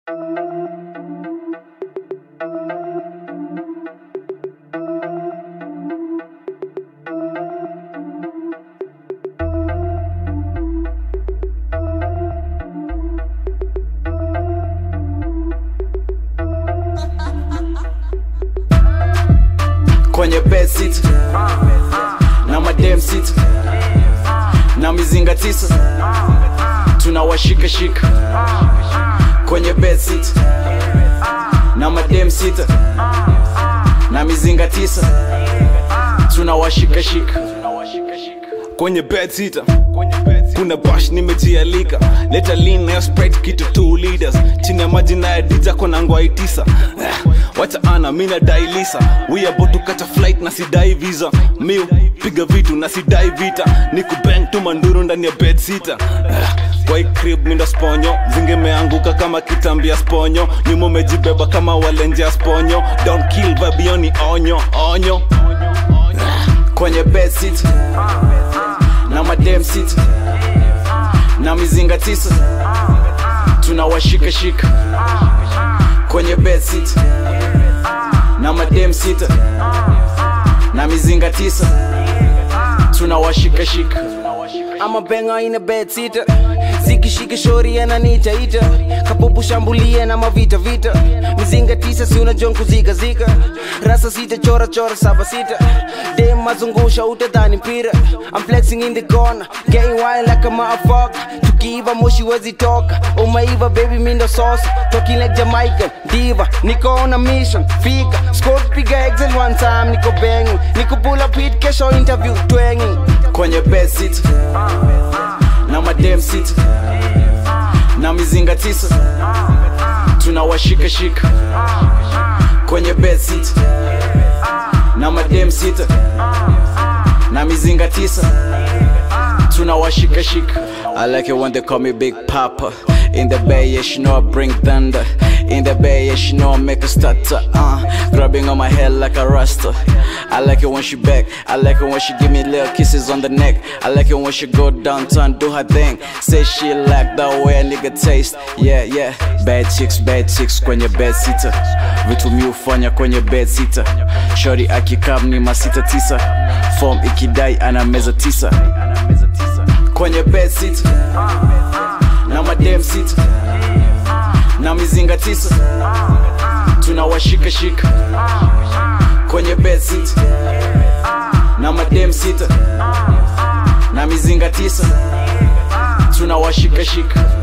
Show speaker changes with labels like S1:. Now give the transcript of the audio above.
S1: kwenye bed sit na madem sit na mizinga tisa tunawashikashika kwenye bed sit na madem sita na mizinga tisa tunawashikashika
S2: kwenye bed sita kuna bash nimejialika leta lean na sprite kitu 2 liters chini ya maji na dija kona ngwai tisa Eh, wacha ana mina dailisa we about to catch a flight na sidai visa miu piga vitu na sidai vita ni kubang tu manduru ndani ya bed sita Eh, kwa hii crib minda sponyo zingemeanguka kama kitambia sponyo nyuma umejibeba kama walenje ya sponyo don't kill babioni onyo onyo
S1: kwenye bed sit na madem sit na mizinga tisa tunawashikashika kwenye bed sit na madem sita na mizinga tisa tunawashikashika
S3: I'm a banger in a bed sitter zikishika shori ananiitaita kapupu shambulie na mavita vita mizinga tisa si unajua nkuzikazika rasa sita chora chora saba sita dem mazungusha utadhani mpira I'm flexing in the corner getting wild like a motherfucker tukiiva moshi wezi toka umeiva baby mindo sauce talking like Jamaican diva niko on a mission fika squad piga excel one time niko banging niko pull up hit kesho interview twanging
S1: kwenye bed sit na madem sit na mizinga tisa tunawashikashika kwenye bed sit na madem sita na mizinga tisa tunawashikashika I like it when they call me Big Papa In the bay, yeah, she know I bring thunder In the bay, yeah, she know I make a stutter uh, Grabbing on my head like a rasta I like it when she back I like it when she give me little kisses on the neck I like it when she go downtown, do her thing Say she like the way a nigga taste Yeah, yeah Bad chicks, bad chicks kwenye bed sitter Vitu mi ufanya kwenye bed sitter Shorty akikam ni masita tisa Form ikidai ana meza tisa kwenye bed sit na madem sit na mizinga tisa tunawashikashika kwenye bed sit na madem sita na mizinga tisa tunawashikashika